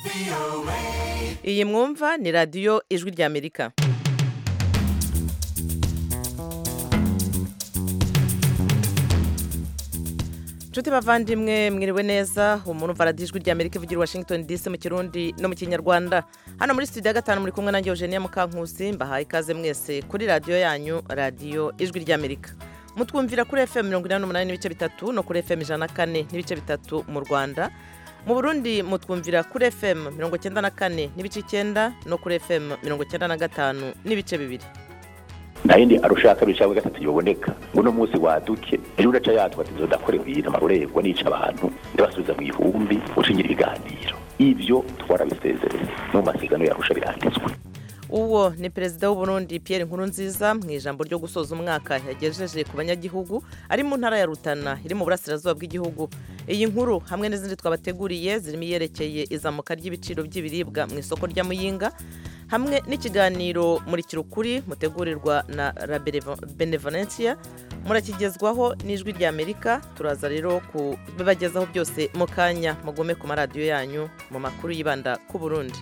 iyi mwumva ni radiyo ijwi ry'amerika nshuti bavandimwe mwiriwe neza umuntu umva radiyo ijwi ry'amerika ivugira i washington dc mu kirundi no mu kinyarwanda hano muri studio ya gatanu muri kumwe nanjye eugenia mukankusi mbahaye ikaze mwese kuri radiyo yanyu radiyo ijwi ry'amerika mutwumvira kuri fm mirongo inani n'umunani n'ibice bitatu no kuri fm ijana na kane n'ibice bitatu mu rwanda mu burundi mutwumvira kuri fm mirongo icyenda na kane n'ibice icyenda no kuri fm mirongo icyenda na gatanu n'ibice bibiri nta yindi arusha kabiri cyangwa gatatu yoboneka ngo uno munsi waduke ejo udaca yatwa ati nzodakorewe iyi amarorerwa nica abantu ndabasubiza mu ihumbi ushingira ibiganiro ibyo twarabisezereye no mu masezerano yarusha biranditswe uwo ni perezida w'uburundi Pierre Nkurunziza mu ijambo ryo gusoza umwaka yagejeje ku banyagihugu ari mu ntara ya rutana iri mu burasirazuba bw'igihugu iyi nkuru hamwe n'izindi twabateguriye zirimo iyerekeye izamuka ry'ibiciro by'ibiribwa mu isoko rya muyinga hamwe n'ikiganiro muri kirukuri mutegurirwa na la benevolencia murakigezwaho n'ijwi rya amerika turaza rero kubibagezaho byose mu kanya mugume ku maradiyo yanyu mu makuru yibanda ku burundi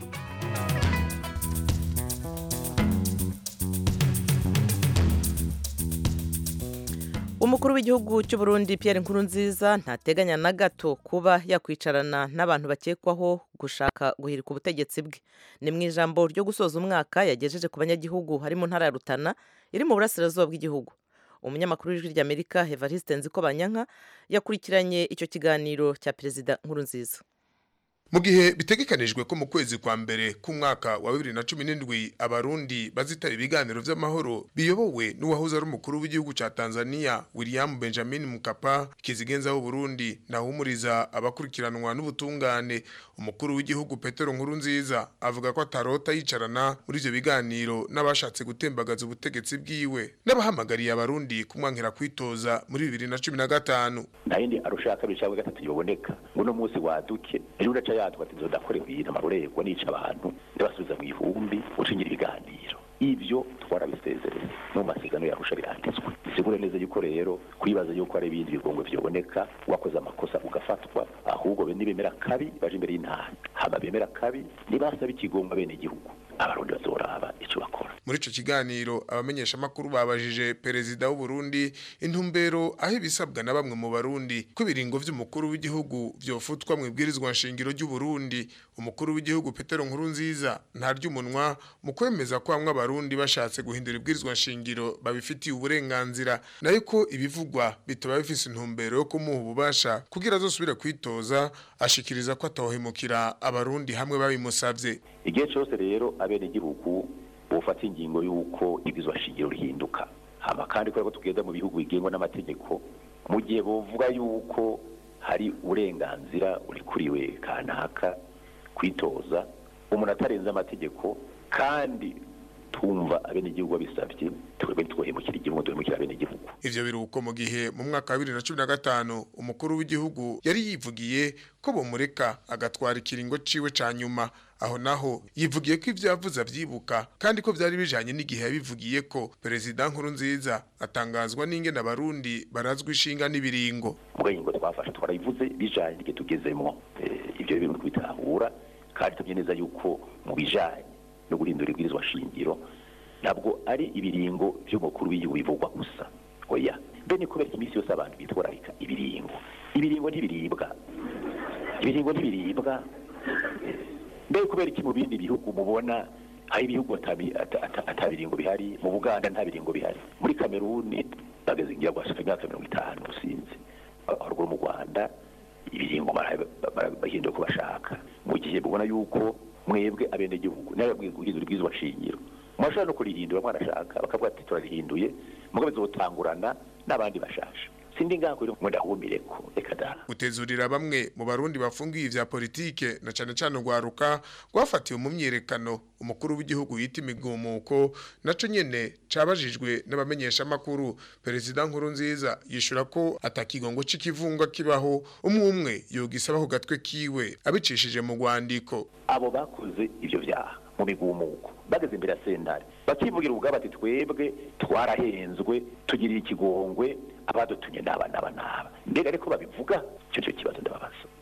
umukuru w'igihugu cy'u Burundi Pierre Nkurunziza ntateganya na gato kuba yakwicarana n'abantu bakekwaho gushaka guhirika ubutegetsi bwe ni mu ijambo ryo gusoza umwaka yagejeje ku banyagihugu harimo ntara ya Rutana iri mu burasirazuba bw'igihugu umunyamakuru w'ijwi ry'Amerika Evariste Nzikobanyanka yakurikiranye icyo kiganiro cya perezida Nkurunziza mu gihe bitegekanijwe ko mu kwezi kwa mbere k'umwaka wa bibiri na cumi n'indwi abarundi bazitaba ibiganiro vy'amahoro biyobowe n'uwahoze ari umukuru w'igihugu ca tanzania william benjamin mukapa kizigenza w'uburundi nahumuriza abakurikiranwa n'ubutungane umukuru w'igihugu petero nkuru nziza avuga ko atarota yicarana muri ivyo biganiro n'abashatse gutembagaza ubutegetsi bwiwe n'abahamagariye abarundi kumwankira kwitoza muri bibiri na cumi na gatanu nta yindi arusha kabiri cyangwa gatatu yoboneka ngo uno munsi waduke ejo udaca yatwa ati nzodakorewe iyi amarorerwa nica abantu ndabasubiza mu ihumbi ushingira ibiganiro ibyo twarabisezereye no mu masezerano yarusha biranditswe bisigure neza yuko rero kwibaza yuko hari ibindi bigongwe vyoboneka wakoze amakosa ugafatwa ahubwo be nibemera kabi baje imbere y'intara hama bemera kabi nibasaba ikigongwa bene igihugu abarundi bazoraba ico bakora muri ico kiganiro abamenyesha makuru babajije perezida w'u Burundi intumbero aho ibisabwa na bamwe mu barundi ko ibiringo vy'umukuru w'igihugu vyofutwa mu ibwirizwa nshingiro ry'u Burundi umukuru w'igihugu Petero Nkurunziza ntarya umunwa mu kwemeza ko bamwe abarundi bashatse guhindura ibwirizwa nshingiro babifitiye uburenganzira nayo ko ibivugwa bitaba bifise intumbero yo kumuha ububasha kugira azosubire kwitoza ashikiriza ko atohemukira abarundi hamwe babimusavye igihe cyose rero abene igihugu bufata ingingo y'uko ibwirizwa nshingiro rihinduka hama kandi kubera ko tugenda mu bihugu bigengwa n'amategeko mu gihe bovuga yuko hari uburenganzira urikuriwe kanaka kwitoza umuntu atarenze amategeko kandi tumva abene igihugu babisabye twebwe ntitwohemukira igihugu duhemukira abene igihugu ivyo biruko mu gihe mu mwaka wa bibiri na cumi na gatanu umukuru w'igihugu yari yivugiye ko bomureka agatwara ikiringo ciwe ca nyuma aho naho yivugiye ko ivyo yavuze avyibuka kandi ko vyari bijanye n'igihe yabivugiye ko perezida nkurunziza atangazwa n'ingene abarundi barazwa ishinga n'ibiringo ubwenge twafashe twarabivuze bijanye n'igihe tugezemwo ivyo bintu kubitahura kandi tubye neza yuko mu bijanye no guhindura ibwirizwa shingiro ntabwo ari ibiringo by'umukuru w'igihugu bivugwa gusa oya mbe ni kubera iminsi yose abantu bitwararika ibiringo ibiringo ntibiribwa ibiringo ntibiribwa mbe kubera iki mu bindi bihugu mubona hari ibihugu ata biringo bihari mu buganda nta biringo bihari muri kameruni bageze ngira guhashika imyaka mirongo itanu usinzi haruguru mu rwanda ibiringo bahindura uko bashaka mu gihe mubona yuko mwebwe abenegihugu nawe guhindura ibwirizwa shingiro mwashobora no kurihindura mwarashaka bakavuga ati turarihinduye mugabe zotangurana n'abandi bashasha sindi ngako rero ndahumire ko reka da gutezurira bamwe mu barundi bafungiye ivya politike na cane cane rwaruka rwafatiwe mu myerekano umukuru w'igihugu yita imigumuko naco nyene cabajijwe n'abamenyesha makuru perezida nkuru nziza yishura ko atakigongo c'ikivunga kibaho umwe umwe yogisaba ku gatwe kiwe abicishije mu rwandiko abo bakoze ivyo vyaha mu migumuko bageze imbere ya sentare bakivugira ubwabo ati twebwe twarahenzwe tugirira ikigongwe abadutumye n'aba n'aba n'aba mbega ariko babivuga icyo cyo kibazo ndababaza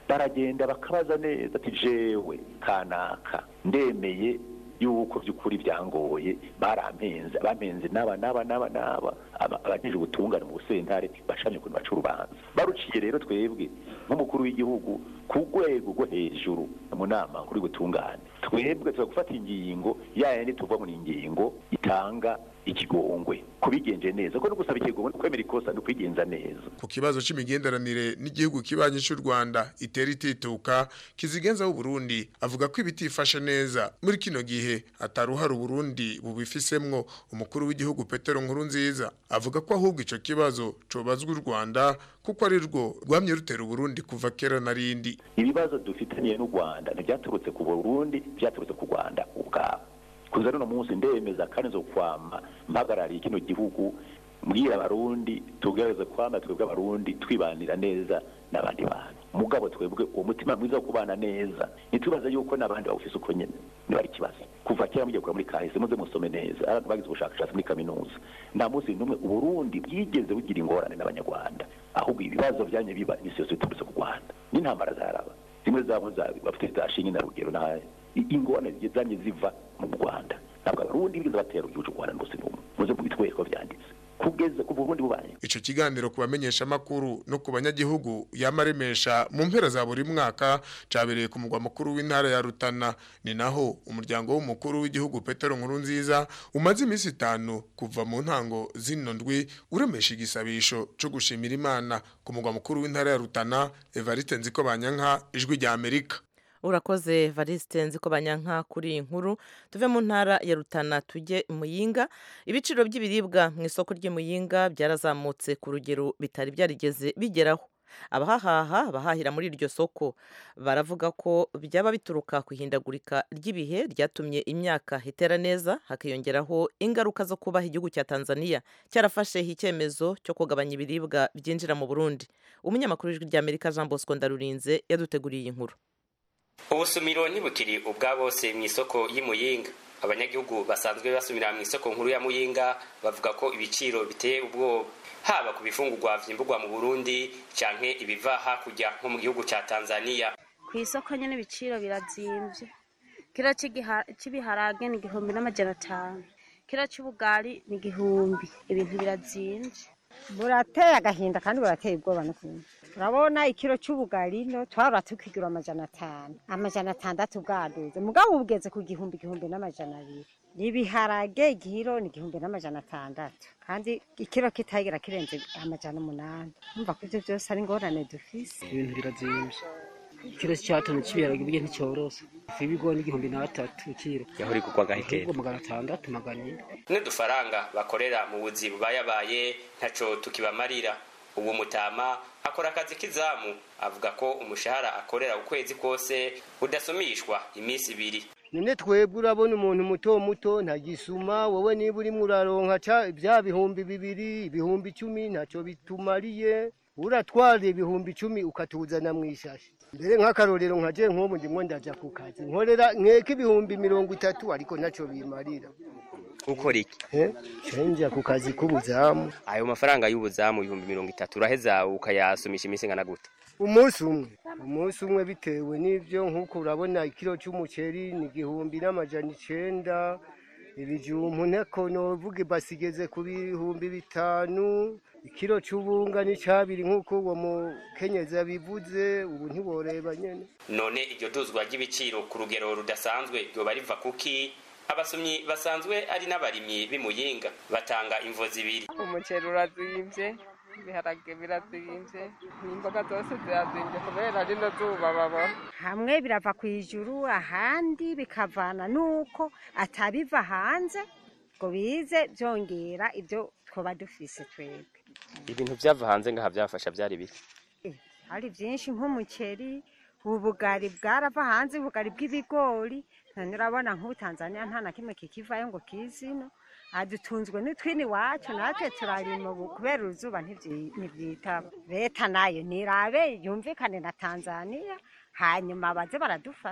baragenda bakabaza neza ati jewe kanaka ndemeye yuko by'ukuri byangoye barampenze abampenze n'aba n'aba n'aba n'aba abajeje ubutungane mu busentare bacanye ukuntu baca urubanza baruciye rero twebwe nk'umukuru w'igihugu ku rwego rwo hejuru mu nama nkuru y'ubutungane twebwe tuza gufata ingingo yayandi tuva muri ingingo itanga ikigongwe kubigenje neza ko no gusaba ikigongwe kwemera ikosa no kwigenza neza ku kibazo c'imigenderanire n'igihugu kibanyi cy'u Rwanda itera itituka kizigenza w'u Burundi avuga ko ibitifashe neza muri kino gihe ataruhara Burundi bubifisemwo umukuru w'igihugu Petero Nkurunziza avuga ko ahubwo ico kibazo cobazwa u Rwanda kuko ari rwo rwamye rutera Burundi kuva kera na rindi ibibazo dufitaniye n'u Rwanda ntibyaturutse ku Burundi byaturutse ku Rwanda ubwabo kuza runo munsi ndemeza kandi zo kwama mpagarariye kino gihugu mbwira abarundi tugerageze kwama twebwe abarundi twibanira neza n'abandi bantu mugabo twebwe uwo mutima mwiza wo kubana neza ntitubaze yuko n'abandi bawufise uko nyene niba ari ikibazo kuva kera mugiye kura muri kahise muze musome neza abantu bagize ubushakashatsi muri kaminuza nta munsi n'umwe uburundi bwigeze bugira ingorane n'abanyarwanda ahubwo ibibazo vyanye biba imisi yose biturutse ku rwanda n'intambara zaraba zimwe zabo bafite zashinge na rugero nayo ingorane zanye ziva mu rwanda ntabwo abarundi bigeze batera igihugu cy'u rwanda rwose n'umwe muze mubitwereke ko vyanditse kugeza ku burundi bubaye ico kiganiro kubamenyesha makuru no ku banyagihugu yamaremesha mu mpera za buri mwaka cabereye ku mugwa mukuru w'intara ya Rutana ni naho umuryango w'umukuru w'igihugu Petero Nkurunziza umaze imisi itanu kuva mu ntango zino ndwi uremesha igisabisho co gushimira Imana ku mugwa mukuru w'intara ya Rutana Evariste Nziko Banyanka ijwi rya Amerika urakoze varisite nzi ko banyanka kuri iyi nkuru tuve mu ntara ya rutana tujye muyinga ibiciro by'ibiribwa mu isoko ry'imuyinga byarazamutse ku rugero bitari byarigeze bigeraho abahahaha abahahira muri iryo soko baravuga ko byaba bituruka ku ihindagurika ry'ibihe ryatumye imyaka itera neza hakiyongeraho ingaruka zo kubaha igihugu cya tanzania cyarafashe icyemezo cyo kugabanya ibiribwa byinjira mu burundi umunyamakuru w'ijwi ry'amerika jean bosco ndarurinze yaduteguriye iyi nkuru ubusumiro ntibukiri ubwa bose mu isoko y'imuyinga abanyagihugu basanzwe basumira mu isoko nkuru ya muyinga bavuga ko ibiciro biteye ubwoba haba ku bifungurwa vyimburwa mu burundi canke ibiva hakurya nko mu gihugu ca tanzania ku isoko nyene ibiciro birazimvye kiro c'ibiharage ni igihumbi n'amajana atanu kiro c'ubugari ni igihumbi ibintu birazimvye burateye agahinda kandi burateye ubwoba n'ukuntu urabona ikiro cy'ubugari no twara tukigura amajana atanu amajana atandatu bwaduze mugabo bugeze ku gihumbi igihumbi n'amajana abiri ibiharage igihiro ni igihumbi n'amajana atandatu kandi ikiro kitagera kirenze amajana umunani umva ko ibyo byose ari ingorane dufise ibintu birazimvye ikiro cy'atanu cy'ibiharage burya nticyoroshe ifu y'ibigori n'igihumbi n'atatu ikiro yahora igurwa gahekera ahubwo magana atandatu magana ine n'udufaranga bakorera mu buzi bubayabaye ntaco tukibamarira ubu mutama akora akazi k'izamu avuga ko umushahara akorera ukwezi kose udasumishwa iminsi ibiri none twebwe urabona umuntu muto muto ntagisuma wowe niba urimo uraronka bya bihumbi bibiri ibihumbi icumi ntacyo bitumariye uratwara ibihumbi icumi ukatuzana mu ishashi mbere nk'akarorero nka je nk'ubu ndimwo ndaja ku kazi nkorera nkeka ibihumbi mirongo itatu ariko ntacyo bimarira ukora iki cenja ku kazi k'ubuzamu ayo mafaranga y'ubuzamu ibihumbi mirongo itatu uraheza ukayasumisha iminsi ingana gute umunsi umwe umunsi umwe bitewe n'ibyo nk'uko urabona ikiro cy'umuceri ni igihumbi n'amajana icenda ibijumbu nteko novuga basigeze ku bihumbi bitanu ikiro cy'ubunga ni cabiri nk'uko uwo mukenyezi yabivuze ubu ntiworeba nyene none iryo duzwa ry'ibiciro ku rugero rudasanzwe ryoba riva kuki abasomyi basanzwe ari n'abarimyi b'imuyinga batanga imvo zibiri umuceri urazimvye ibiharage birazimvye n'imboga zose zirazimvye kubera rino zuba babona hamwe birava ku ijuru ahandi bikavana nuko atabiva hanze ngo bize byongera ibyo twoba dufise twebwe ibintu vyava hanze ngaha vyafasha vyari biki hari byinshi nk'umuceri ubugari bwarava hanze ubugari bw'ibigori none urabona nk'ubu tanzania nta na kimwe kikivayo ngo kizino adutunzwe n'utwini wacu natwe turarima ubu kubera uruzuba ntibyitaba leta nayo nirabe yumvikane na tanzania hanyuma baze baradufasha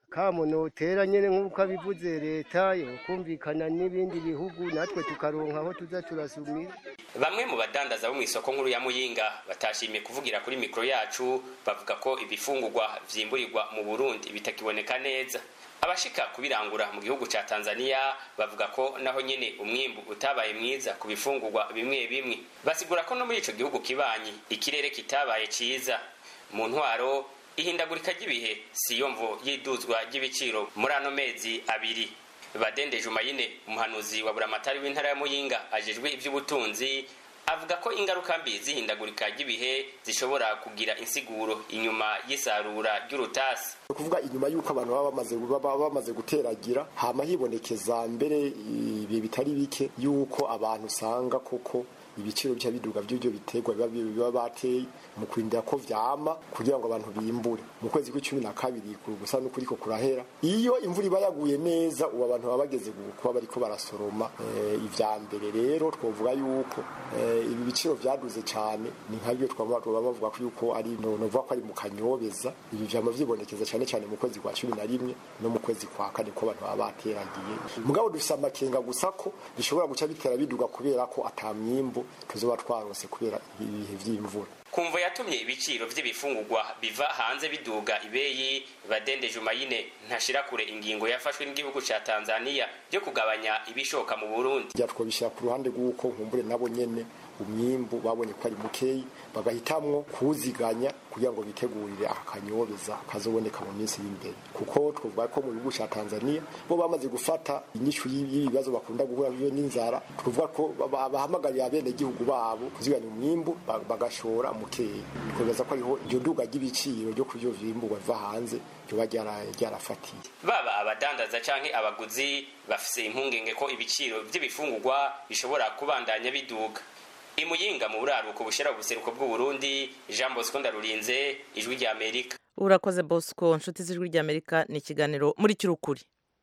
kamo notera nyene nk'uko abivuze leta yokumvikana n'ibindi bihugu natwe tukaronka aho tuza turasumira bamwe mu badandaza bo mu isoko nkuru ya muyinga batashimiye kuvugira kuri mikoro yacu bavuga ko ibifungurwa vyimburirwa mu burundi bitakiboneka neza abashika kubirangura mu gihugu ca tanzania bavuga ko naho nyene umwimbu utabaye mwiza ku bifungurwa bimwe bimwe basigura ko no muri ico gihugu kibanyi ikirere kitabaye ciza mu ntwaro ihindagurika ry'ibihe siyo mvo y'iduzwa ry'ibiciro muri ano mezi abiri badende jumayine umuhanuzi wa buramatari w'intara ya muyinga ajejwe ivy'ubutunzi avuga ko ingaruka mbi zihindagurika ry'ibihe zishobora kugira insiguro inyuma y'isarura ry'urutasi ni ukuvuga inyuma y'uko abantu baba bamaze baba bamaze guteragira hama hibonekeza mbere ibihe bitari bike y'uko abantu usanga koko ibiciro bica biduga by'ibyo biterwa biba biba bateye mu kurindira ko vyama kugira ngo abantu bimbure mu kwezi kw'icumi na kabiri gusa n'ukuri ko kurahera iyo imvura iba yaguye neza ubu abantu baba bageze kuba bariko barasoroma eh, ivya mbere rero twovuga yuko eh, ibi biciro vyaduze cane ni nkabyo twaba bavuga ko yuko ari no novuga ko ari mu kanyobeza ibi vyama vyibonekeza cane cane mu kwezi kwa cumi na rimwe no mu kwezi kwa kane ko abantu baba bateragiye mugabo dufise amakenga gusa ko bishobora guca bitera biduga kubera ko ata myimbu tuzoba twarose kubera ibihe vy'imvura kumvo yatumye ibiciro vy'ibifungurwa biva hanze biduga ibeyi badende jumayine ntashira kure ingingo yafashwe n'igihugu ca tanzania yo kugabanya ibishoka mu burundi rya twobishira ku ruhande rw'uko nkumbure nabo nyene umwimbu babonye ko ari mukeyi bagahitamwo kuwuziganya kugira ngo bitegurire aka kanyobeza kazoboneka mu minsi y'imbere kuko twovuga ko mu gihugu ca tanzania bo bamaze gufata inyishu y'ibibazo bakunda guhura navyo n'inzara twovuga ko bahamagarira abenegihugu babo kuziganya umwimbu bagashora mukeyi twobaza ko ariho iryo duga ry'ibiciro ryo kuvyo vyimburwa biva hanze ryoba ryarafatiye baba abadandaza canke abaguzi bafise impungenge ko ibiciro vy'ibifungurwa bishobora kubandanya biduga imuyinga mu buraruko bushira ubuseruko bw'uburundi jean bosco ndarurinze ijwi rya amerika urakoze bosco nshuti z'ijwi rya amerika ni ikiganiro muri kirukuri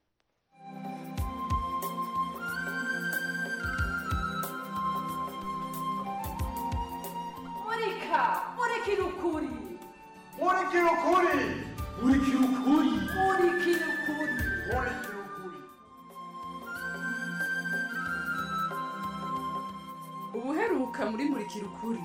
murika murikira ukuri murikira ukuri murikira ukuri murikira ukuri murikira ukuri ubuheruka muri murikira ukuri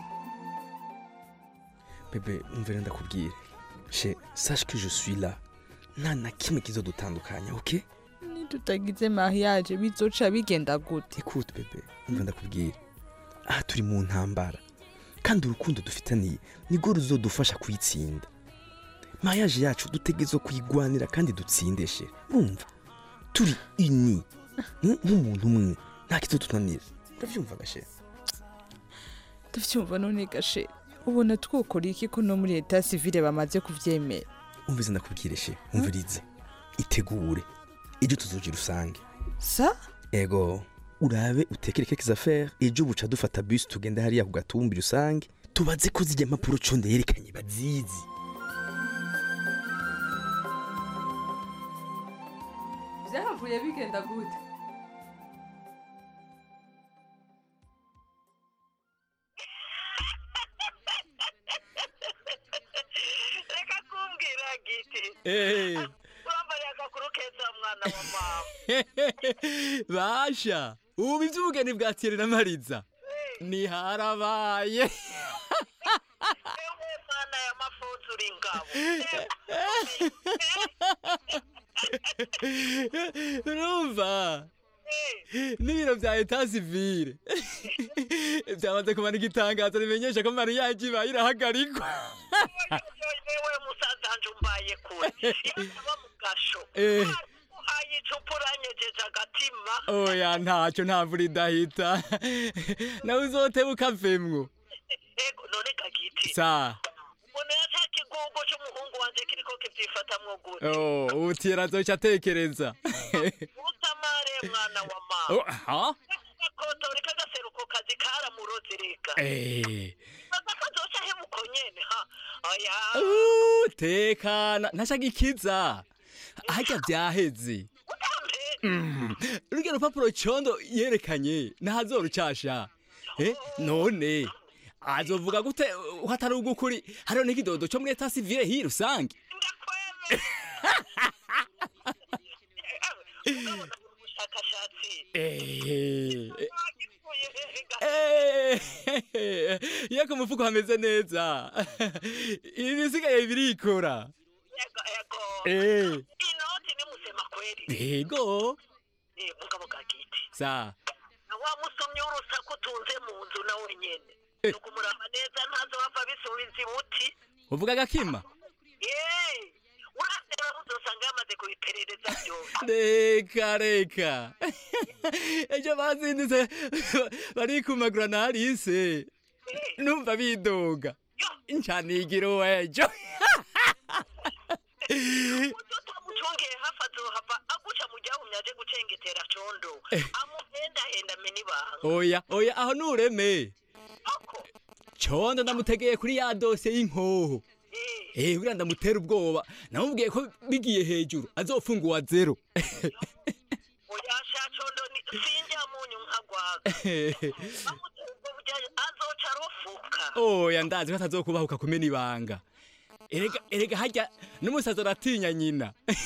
bebe umvira ndakubwire she sache que je suis là nta na kimwe kizodutandukanya ok nitutagize mariage bizoca bigenda gute écoute bebe umva ndakubwire aha turi mu ntambara kandi urukundo dufitaniye nirwo ruzodufasha kuyitsinda mariage yacu dutegerezwa kuyigwanira kandi dutsindeshe urumva turi uni nk'umuntu umwe nta kizotunanira uravyumva gashe tuvyumva none gashe ubona twokora iki ko no muri leta sivile bamaze kuvyemera umvize ndakubwire she umvirize itegure ejo tuzogira usange sa ego urabe utekere keke affaire ejo buca dufata bus tugenda hariya ku gatumbi rusange tubaze ko zijya impapuro conde yerekanye bazizi vyahavuye bigenda gute reka kumbwira giti Eh. urambariye agakuru keza mwana wa mama basha ubu iby'ubugeni bwa Thierry na mariza ntiharabaye ewe mwana ya mafunzo uri ingabo urumva n'ibiro bya eta sivire byamaze kumanika itangazo rimenyesha ko mariyaje ibaye irahagarikwa ewe musaza wanje umbaye kure iyo ntaba mu gasho Eh. uhaye icupa uranyegeje agatima oya ntacyo nta mvura idahita nawe uzotewe ukavemwo ego none gagiti sa umuntu yaca kigugu c'umuhungu wanje kiriko kivyifatamwo gute oh, ubu Thierry azoca atekereza utamare mwana wa Oh, mama ha? gakotori kagaseruko kazi karamuroze reka Eh. baza kazoca hebuko nyene ha oya Uh, tekana ntashaka ikiza harya byaheze Mm, rurya rupapuro condo yerekanye ntazorucasha Eh, none azovuga gute uh, hatari ugukuri hariho n'ikidodo co muri eta sivile hii rusange Eh, eh, eh, iyo ku mufuko hameze neza ibi bisigaye birikora Eh. yego Eh, mugabo gagiti sa na wa musomyi w'urusaku utunze mu nzu na wenyene Eh. nukumuraba neza ntazo bava bisubiza ibuti uvuga agakima Eh, urasera uzosanga yamaze kubiperereza byose reka reka ejo bazindutse barikumagura na arise numva bidoga ncanigiro ejo mucungeye hafi azohava aguca mu ryahumye aje gucengetera condo amuhendahenda mena ibanga oya oya aho nureme condo ndamutegeye kuri ya dosiye y'inkoho eh buriya ndamutera ubwoba namubwiye ko bigiye hejuru azofunguwa zero oya sha condo ni sinjya munyu nkagwaga ubwo burya azoca arofuka oya ndazi ko atazokubahuka kumena ibanga erega erega harya n'umusazi aratinya nyina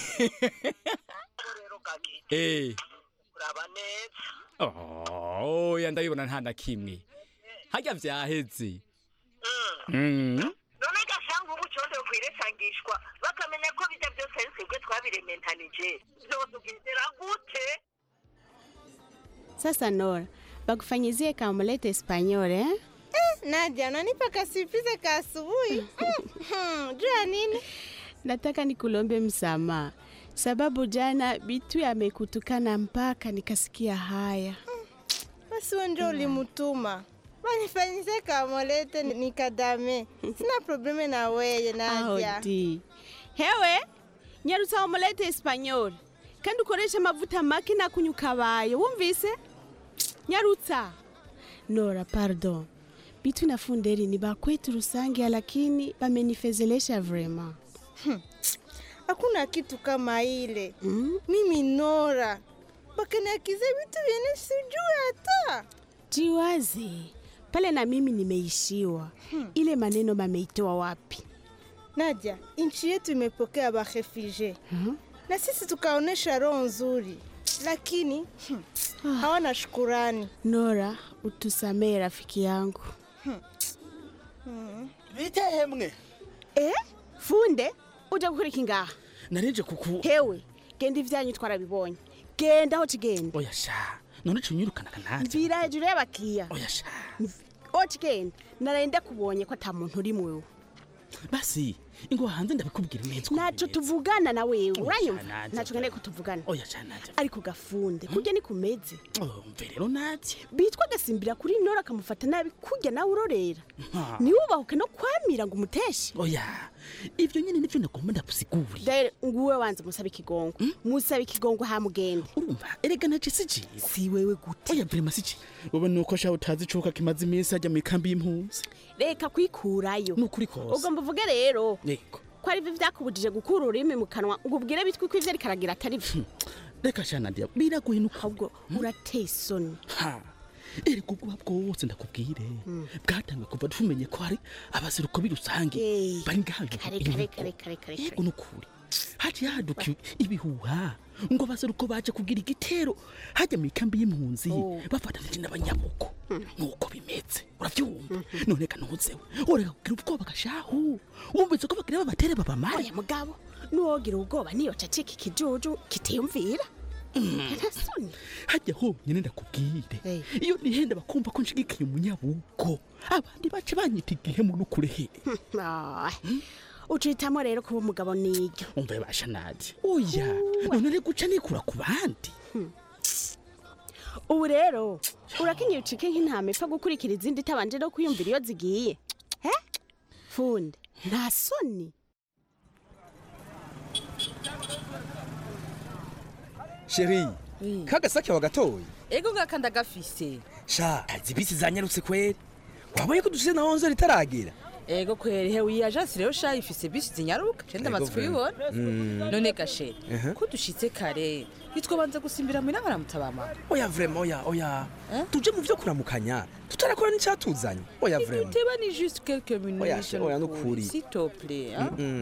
eh uraba neza Oh, oya ndabibona nta na kimwe harya vyaheze Mm. none gasanga ubu condo kwiresangishwa bakamenya ko bijya byose ari twebwe twabirementanije vyotugendera gute Sasa Nora, bakufanyizie kamulete Espanyol eh? Eh, Nadia, unanipa kasipize ka asubuhi. Mm, Jua nini? Nataka nikulombe msamaha sababu jana Bitu amekutukana mpaka nikasikia haya. Basi wewe ndio ulimtuma. Banifanyise kamolete nikadame. Sina probleme na weye Nadia. Audi. Hewe, nyarutsa omelete Espanyol kandi ukoreshe amavuta make na kunyuka bayo wumvise? Nyarutsa. Nora, pardon. Bitu na Funderi ni bakwetu Rusange lakini bamenifezelesha vrema. Hakuna kitu kama ile. Mimi Nora. Bakaniakize vitu vyenye sijui hata. Jiwaze pale na mimi nimeishiwa. Ile maneno mameitoa wapi? Nadia, nchi yetu imepokea barefugee na sisi tukaonesha roho nzuri, lakini hmm, hawana shukurani. Nora, utusamee rafiki yangu. bite hemwe Eh? Funde, uja gukora iki ngaha? narije kuku Hewe, genda ivyanyu twarabibonye. Genda aho kigenda. oya sha none cunyirukana kananje Mvira hejuru y'abakiya. oya sha Aho kigenda. Naraye kubonye ko ata muntu uri mwewe. basi ingo hanze ndabikubwira neza Naco tuvugana na wewe. Oya, Uranyumva? Nadia. Naco nkeneye kutuvugana. oya sha naje Ariko gafunde, kurya ni kumeze. mve rero naje Bitwa gasimbira kuri Nora akamufata nabi kurya nawe urorera. Ha. Niwubahuke no kwamira ngo umuteshe. oya ivyo nyene nivyo nagomba ndakusigurira Dere nguwe wanze musabe ikigongo. Musabe ikigongo hamugende. urumva erega naje siji si wewe gute oya vrema siji wowe nuko sha utazi icuka kimaze iminsi ajya mu ikambi y'impunzi Reka kwikurayo. Nukuri kose. Ugomba uvuge rero yego ko ari byo byakubujije gukura ururimi mu kanwa ngo ubwire bitwi ko ivyo ariko aragira atari byo. reka sha nadia biragoye nuko ahubwo urateye isoni ha erega ubwoba bwose ndakubwire bwatangiye kuva tumenye ko hari abaseruko b'irusange bari ngaho kare kare kare kare kare yego nukuri haciye haduka ibihuha ngo abaseruko baje kugira igitero hajya mu ikambi y'impunzi bafatanije n'abanyabuko nuko bimeze uravyumva none ka ntuzewe ureka kugira ubwoba gashahu wumvise ko bagira babatere babamare oya mugabo nuwogira ubwoba niyo cacika ikijuju kitiyumvira ntasoni hajya honyine ndakubwire iyo nihenda bakumva ko nshigikiye umunyabuko abandi bace banyita igihemu n'ukurehe ucitamo rero kuba umugabo niryo umva basha nadi oya none uri guca nikura ku bandi ubu rero urakenyeye ucike nk'intama ipfa gukurikira izindi itabanje no kwiyumvira iyo zigiye he funde nta soni sheri kagasake wagatoye ego ngakanda gafise sha izi bisi zanyarutse kweri wabonye ko dushize na onze ritaragera ego kweri hewe iyi ajansi rero sha ifise bisi zinyaruka cenda Ego amaze vrema. kubibona Mm. none gashere Aha. ko dushitse kare nitwobanza gusimbira mwina baramutabama oya vrema oya oya tuje mu vyo kuramukanya tutarakora n'icyatuzanye oya vrema uteba ni juste quelques Oya, minutes oya, nukuri. s'il te plaît hein? Mm-mm.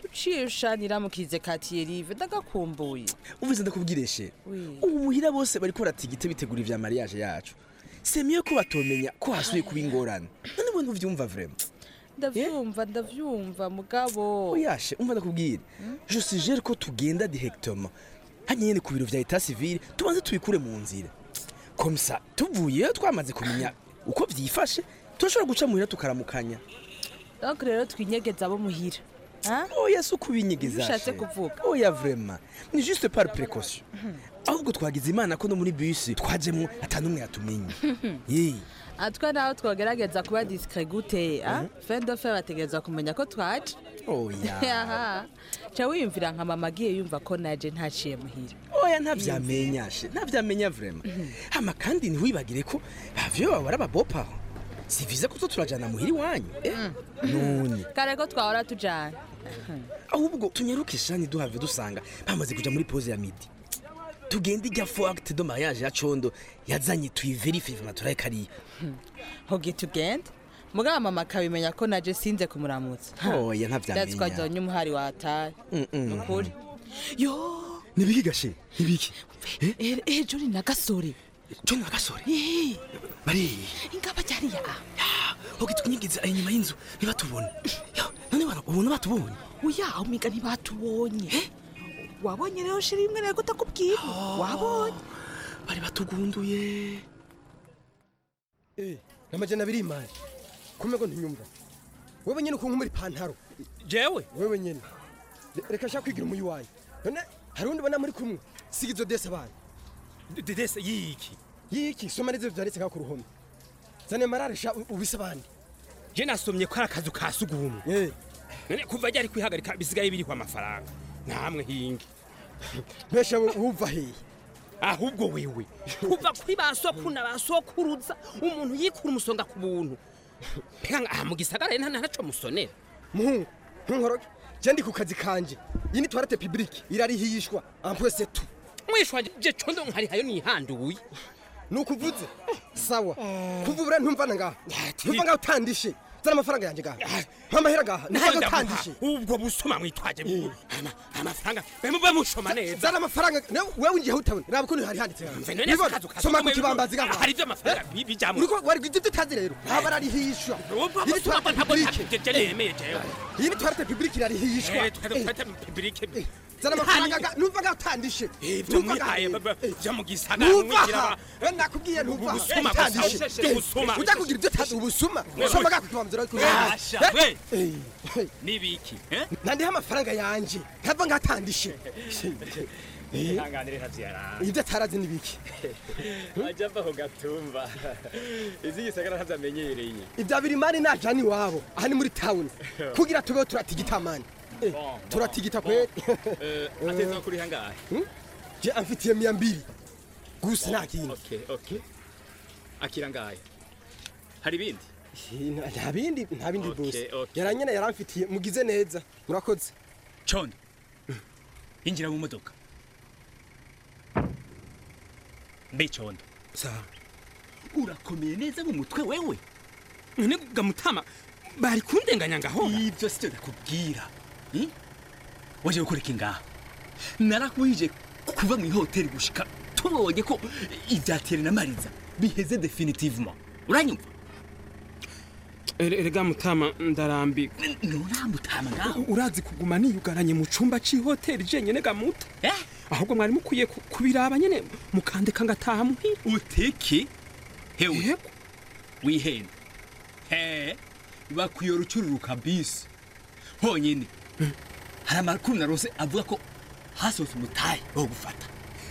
uciye ushanira mukize katiye rive ndagakumbuye uvuze ndakubwireshe Oui. ubu muhira bose bariko baratigite bitegura ivya mariage yacu c'est mieux ko batomenya ko hasubiye kuba ingorane none we ntuvyumva vraiment ndavyumva ndavyumva mugabo oyashe umva ndakubwira je suggère ko tugenda directement hanyuma nyene ku biro vya etat civil tubanze tubikure mu nzira comme ça tuvuyeyo twamaze kumenya uko vyifashe turashobora guca muhira tukaramukanya donc rero twinyegeza abo muhira oya si ukubinyegeza ushatse she. kuvuga oya vraiment ni juste par précaution ahubwo twagize imana ko no muri bisi twajemo atanumwe yatumenye Yee. atwe naho twogerageza kuba discret gute ah? fin de fer bategereza kumenya ko twaje oya Aha. ca wiyumvira nka mama agiye yumva ko naje ntaciye muhira oya ntavyamenyashe ntavyamenya vraiment hama kandi ntiwibagire ko bavyo baba ari ababopaho si viza ko turajana muhira iwanyu eh? none kare ko twahora tujana ahubwo tunyaruke shani duhave dusanga bamaze kuja muri pose ya midi tugende ijya fo acte de mariage ya condo yazanye tuyiverifiye vama turaye kariya hoge tugende mugabo mama akabimenya ko naje sinze kumuramutsa oya ntavyamenya ndazi ko azonye umuhari wataye Mm-mm. ukuri yo nibiki gashe nibiki Eh, eh, joni na gasore joni na gasore Eh, bari ingaba ryariya hoge twinyigiza inyuma y'inzu ntibatubone Yo, none bara ubona batubonye uya umiga ntibatubonye wabonye rero shira imwe rero kutakubwira wabonye bari batugunduye Eh, namajana abiri imari kumego ntinyumva wewe nyene ukuntu muri pantaro jewe wewe nyene Re- reka shaka kwigira umuyi wayo none hari undi bona muri kumwe siga izo dese abana dese yiki yiki soma neza vyanditse nka ku ruhome zane marare sha u- ubise abandi je nasomye ko ari akazu ka sugumwe none kuva ryari kwihagarika bisigaye birihwa amafaranga namwe hingi mbesha wumva hehe ahubwo wewe kuva kuri ba sokuru na ba sokuruza umuntu yikura umusonga ku buntu mbega aha mu gisagara rero nta naco musonera muhungu ntunkoroge je ndi ku kazi kanje iyi ni toilette publique irarihishwa ampwese tu mwishwa je condo nkari hayo nihanduye nukuvuze sawa kuva ubura ntumvana ngaha ntumva ngaho utandishe zana amafaranga yanjye ngaha mpamahera ngaha ntago utandishe ubwo busuma mwitwaje Ama- amafaranga bemube mushoma neza zana amafaranga nawe wewe ungiye utabona raba ukuntu hari handitse ngaha Mve none Nibona, akazu ka soma ku sugumwe kibambazi ngaha hari ivyo amafaranga bi- bijamwo uriko wari ibyo utazi rero aba ararihishwa ubwo iyi ni busuma toilette ntabwo publique je nemeye jewe iyi ni toilette publique irarihishwa Eh, toilette publique zana amafaranga ngaha numva ngaho utandishe ivyo Numva ngaha mwihaye rero. baba- vyo mu gisagara Numva mwigira aha. ba- Eh, nakubwiye numva Ubusuma gusa, usheshe ubusuma. ujya kugira ibyo utazi ubusuma Wewe. soma ngaho ku kibambazi Asha, we. we nibiki eh? nandiho amafaranga yanje ntava ngatandishe ihanganire ntavyarara ibyo atarazi ni biki ajya ava ku gatumba izi gisagara ntavyamenyereye ibya biri mani najana iwabo aha ni muri tawuni kugira tubeho turatigita mani Eh, Bon, turatigita bon. kweli Eh, ateza kuri hangahe je amfitiye mia mbili gusa nta kintu okay okay akira ngahe hari ibindi nta bindi nta bindi Okay, bose okay. yaranyene yaramfitiye mugize neza murakoze condo injira mu modoka mbe condo sawa urakomeye neza mu mutwe wewe none gamutama bari kundenganya ngaho ivyo sivyo ndakubwira Hmm? waje gukora iki ngaha narakubije kuva mu ihoteli gushika tubonye ko ivyatere na mariza biheze definitivement uranyumva erega mutama ndarambiwe nturamutama ngaho urazi kuguma niyugaranye mu cumba c'ihoteli jenyene gamuta ahubwo mwari mukwiye ku- kubiraba nyene mukandeka ngataha muhira utiki hewe wihenda he bakwiye urucururuka bisi honyine hari amakuru narose avuga ko hasohotse umutahe wo gufata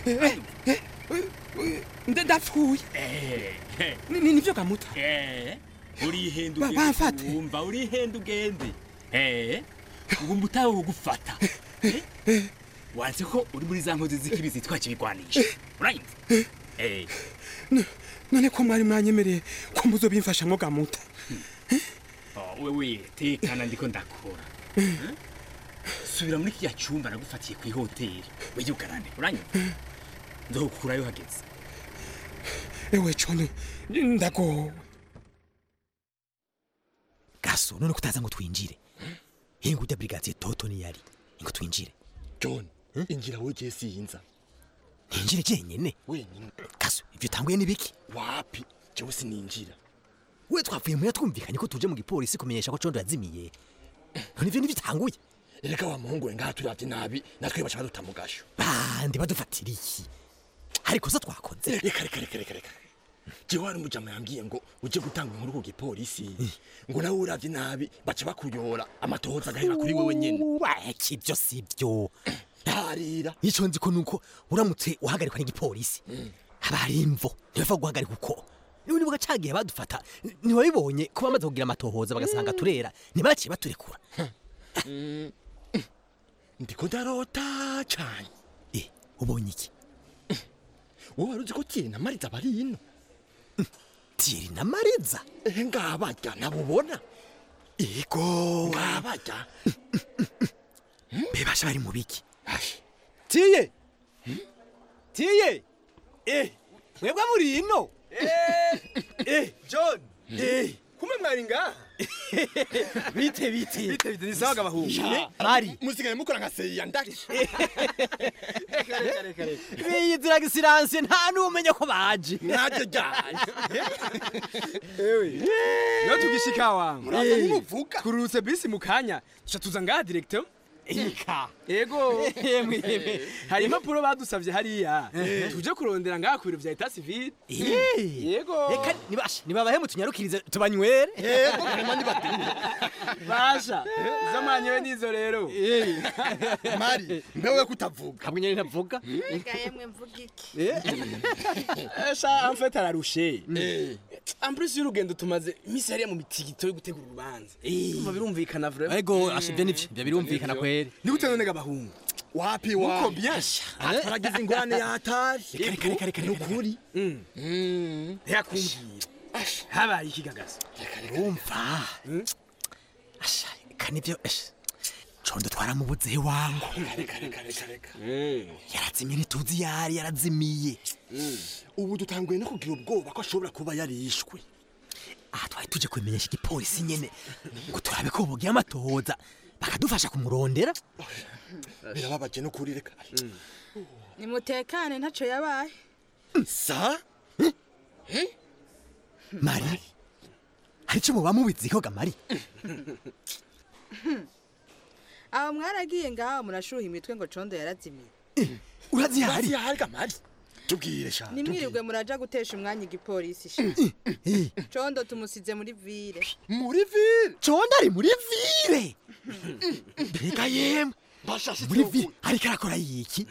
ndapfuye Ni- ni- nivyo gamuta urihenda Ba- ugende bamfate. wumva urihenda ugende Eh, ubu umutahe wo gufata Eh, wanze ko uri muri za nkozi z'ikibi zitwa kibigwanisha uranyumva Eh, none ko mwari mwanyemereye ko muzobimfashamwo gamuta Oh, wewe tekana ndiko ndakora subira muri kiriya cyumba nagufatiye ku ihoteli wiyugarane uranyumva nzokukurayo hageze ewe cono ndagowe gaso none kutaza ngo twinjire hinga urya brigadier toto niyari ngo twinjire john injira wowe gihe siyinza ninjire jenyene wenyine kaso ivyo utanguye n'ibiki wapi jewe sininjira we twavuye muya twumvikanye ko tuje mu gipolisi kumenyesha ko condo yazimiye none ivyo nivyo utanguye reka wa muhungu we ngaha turavye nabi natwe baca baduta mu gasho bandi badufatira iki hari kosa twakoze reka reka reka reka reka jewe hari umujama yambwiye ngo uje gutanga inkuru ku gipolisi ngo nawe uravye nabi baca bakuyora amatohoza agahera kuri wewe nyene iki ivyo sivyo harira ico nzi ko nuko uramutse uhagarikwa n'igipolisi haba hari imvo ntibapfa guhagarika uko niba nibuga cagihe badufata ntiwabibonye ko bamaze kugira amatohoza bagasanga turera ntibaciye baturekura ndiko ndarota cane ubonye iki wowe wari uzi ko tiyeri na mariza bari ino tiyeri na mariza ehe ngabarya nabubona ego ngabarya bebasha bari mu biki tiye tiye eh mwebwe muri ino eh john eh kumwe mwari ngaha bite bite bite bite ni sawa gabahungu mari musigaye mukora nka seya ndari biyiziraga isiranse nta n'umenya ko baje naje ryanje ewe iyo tugishika wangu Muraza nk'umuvuga. kururutse bisi mu kanya tuca tuza ngaha directeur ika ego Yemwe, yemwe. hari impapuro badusavye hariya Eh. tuje kurondera ngaha ku biro vya etat civil yego reka nibashe nibabahe mutunyarukirize tubanywere Yego, vraiment nibatumye. basha izo mwanyewe nizo rero mari mbewe kutavuga hamwe nyene ntavuga Reka yemwe mvuga iki esha en fait ararushe en plus y'urugendo tumaze imisi hariya mu mitigito yo gutegura urubanza umva birumvikana vraiment ego asha ibyo nivyo ibyo birumvikana kweri ni gute none gabahungu wapi Uko wapi bien twaragize ingorane yatari Reka, reka, reka, reka, nukuri ntiyakumbwira habaye ikigagazo wumva asha kanivyo asha condo twaramubuze wangu yarazimye ntituzi yari yarazimiye ubu dutanguye no kugira ubwoba ko ashobora kuba yarishwe aha twari tuje kubimenyesha igipolisi nyene ngo turabe ko bogira amatohoza bakadufasha kumurondera birababaje no kuri reka nimutekane ntaco yabaye sa mari hari ico muba mubiziho ga mari aba mwaragiye ngaho murashuha imitwe ngo condo yarazimiye urazihari Urazihari ga mari tubwire sha nimwirirwe muraja gutesha umwanya igipolisi sha condo tumusize muri vire muri vire condo ari muri vire mbega yemwe muri vire ariko arakora yiki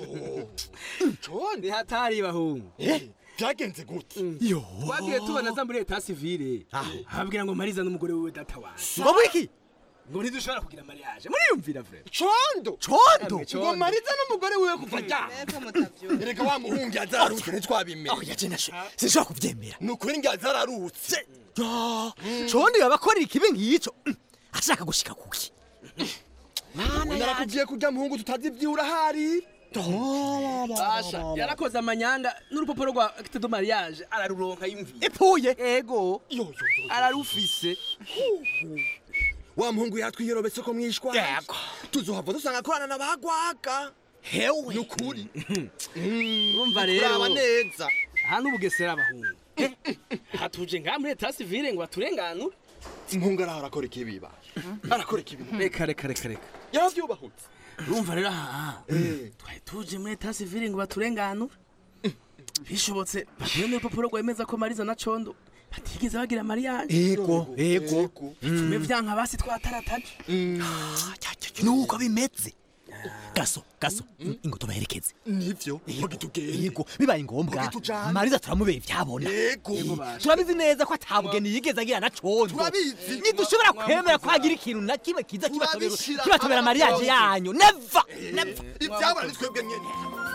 condi hatari bahungu byagenze gute yo twagiye tubona za muri etat civile ababwira ngo mariza n'umugore wiwe data wanjye ngo wiki ngo ntidushobora kugira mariage muriyumvira vre condo condo ngo mariza n'umugore wiwe kuva ryari erega wa muhungu yazararutse ntitwabimenya aho yaje nasho sinshobora kuvyemera ni ukuri ngo yazararutse condo yabakorera ikibi nk'ico ashaka gushika kuki narakubwiye kurya muhungu tutazi ivyo urahari basha yarakoze amanyanga n'urupapuro rwa acte de mariage araruronka yumviye epfuye ego ararufise wa muhungu yatwiyerobetse ko mwishwa yego tuzohava dusanga akorana n'abagwaga hewe ni ukuri urumva rero uraba neza aha n'ubugesera abahungu hatuje ngaha muri etat civile ngo baturenganure muhungu araho arakora ikibiba arakora ikibi reka reka reka reka yaravyubahutse urumva rero aha twari tuje muri etat civile ngo baturenganure bishobotse baduhe n'urupapuro rwemeza ko mariza na condo batigeze bagira mariage ego ego bitume vyanka basi twatarataje nuko bimeze gaso gaso ingo tubaherekeze nivyo hogi tugende yego bibaye ngombwa Hogi tujane. mariza turamubera ivyabona Yego. turabizi neza ko atabugeni yigeze agira na condo Turabizi. ntidushobora kwemera ko hagira ikintu na kimwe kiza kibatobera Turabishira kibatobera hamwe mariage byose. yanyu neva neva ivyabona ni twebwe nyene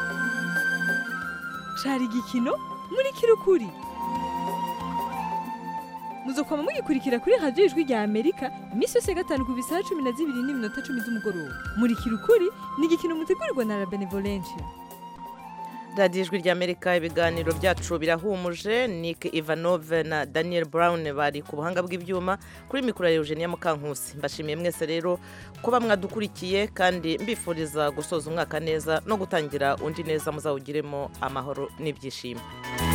cari igikino muri kirukuri muzokwama mugikurikira kuri radiyo ijwi rya amerika iminsi yose ya gatanu ku bisaha cumi na zibiri n'iminota cumi z'umugoroba muri kirukuri ni igikino mutegurirwa na la benevolencia radiyo ijwi ry'amerika ibiganiro byacu birahumuje nick ivanove na daniel brown bari ku buhanga bw'ibyuma kuri mikoro ya eugenia mukankusi mbashimiye mwese rero kuba mwadukurikiye kandi mbifuriza gusoza umwaka neza no gutangira undi neza muzawugiremo amahoro n'ibyishimo